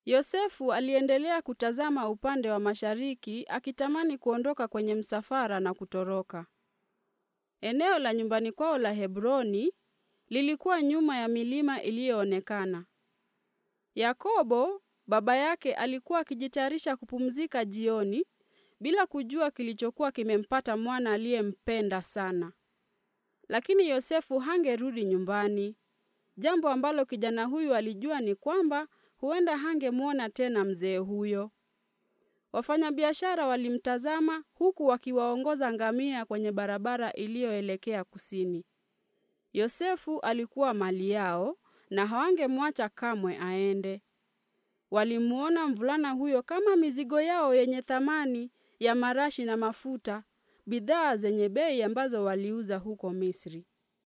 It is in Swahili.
Yosefu aliendelea kutazama upande wa mashariki akitamani kuondoka kwenye msafara na kutoroka. Eneo la nyumbani kwao la Hebroni lilikuwa nyuma ya milima iliyoonekana. Yakobo baba yake alikuwa akijitayarisha kupumzika jioni bila kujua kilichokuwa kimempata mwana aliyempenda sana. Lakini Yosefu hangerudi nyumbani. Jambo ambalo kijana huyu alijua ni kwamba huenda hangemwona tena mzee huyo. Wafanyabiashara walimtazama huku wakiwaongoza ngamia kwenye barabara iliyoelekea kusini. Yosefu alikuwa mali yao na hawangemwacha kamwe aende. Walimuona mvulana huyo kama mizigo yao yenye thamani ya marashi na mafuta, bidhaa zenye bei ambazo waliuza huko Misri.